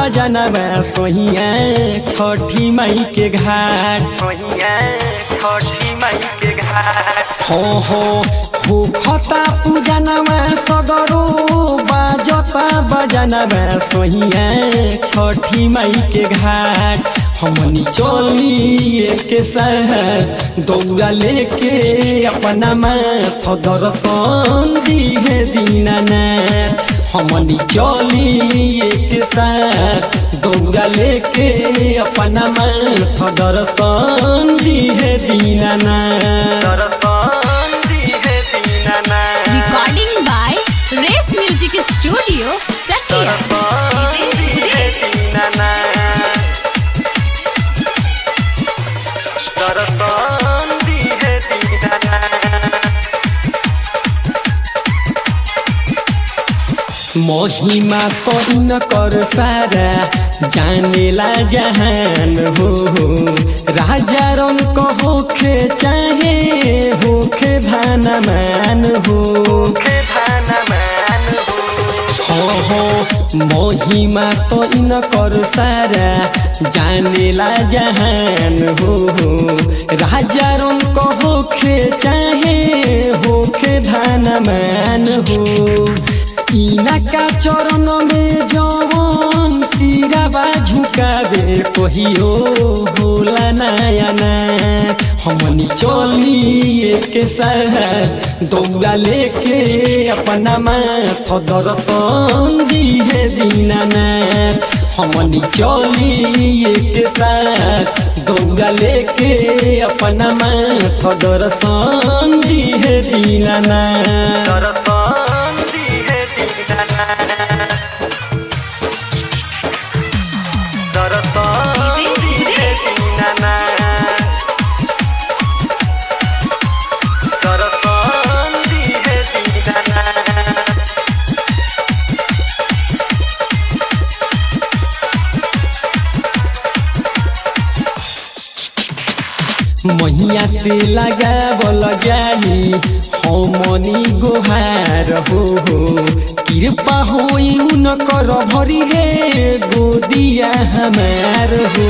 बजनवा सोहिया छठी मई के घाट सोहिया छठी मई के घाट हो हो भूखता पूजनवा सगरो बाजता बजनवा सोहिया छठी मई के घाट हमनी चली के साथ दौड़ा लेके अपना माथ दर्शन दिहे दीनानाथ हमनी चली के साथ दौड़ा लेके अपना माथ दर्शन दिहे दीनानाथ दर्शन दिहे Dinanath Recording by Race Music Studio, Chakia. दर्शन दिहे दीनानाथ दर्शन दिहे दीनानाथ महिमा कइन कर सारा जानेला जहान हो राजा रंग होखे चाहे होखे धानमान हो हो हो महिमा तो इन कर सारा जानेला जहान हो राजा रंग होखे चाहे होखे धानमान हो इनका चरण में जवन सिराबा झुकाबे कहियो होला नयाना हमनी चली के साथ दौड़ा लेके अपना माथ दर्शन दिहे दीनानाथ हमनी चली के साथ दौड़ा लेके अपना माथ दर्शन दिहे दीनानाथ दर्शन दिहे दीनानाथ दर्शन दिहे दीनानाथ दर्शन दिहे दीनानाथ महिया से लगावल जाई हमनी गोहार हो हो कृपा होई उनकर भरी हे गोदिया हमार हो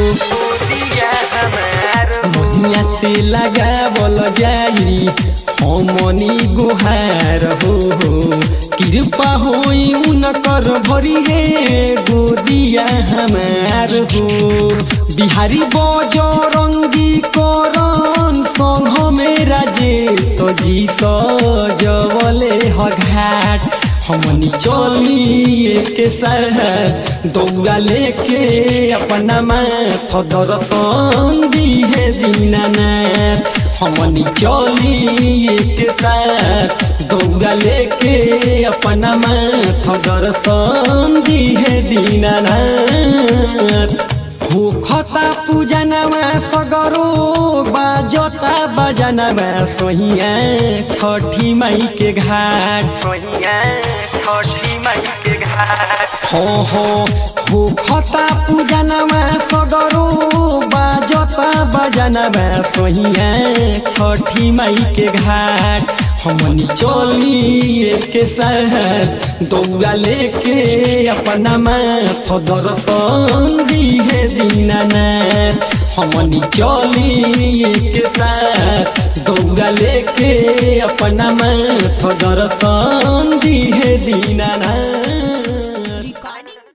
महिया से लगावल जाई हमनी गोहार हो हो कृपा होई उनकर भरी हे गोदिया हमार हो बिहारी बजरंगी करन संघ में राजे सजी सजवले हघाट हमनी चली के साथ दौड़ा लेके अपना माथ दर्शन दिहे दीनानाथ हमनी चली के साथ दौड़ा लेके अपना माथ दर्शन दिहे दीनानाथ भूखता पूजनवा सगरो बाजता बजनवा सोहिया छठी मई के घाट सोहिया छठी मई के घाट हो हो भूखता पूजनवा सगरो बाजता बजनवा सोहिया छठी मई के घाट हमनी चली के साथ दौड़ा लेके अपना माथ दर्शन दिहे दीनानाथ हमनी चली के साथ दौड़ा लेके अपना माथ दर्शन दिहे दीनानाथ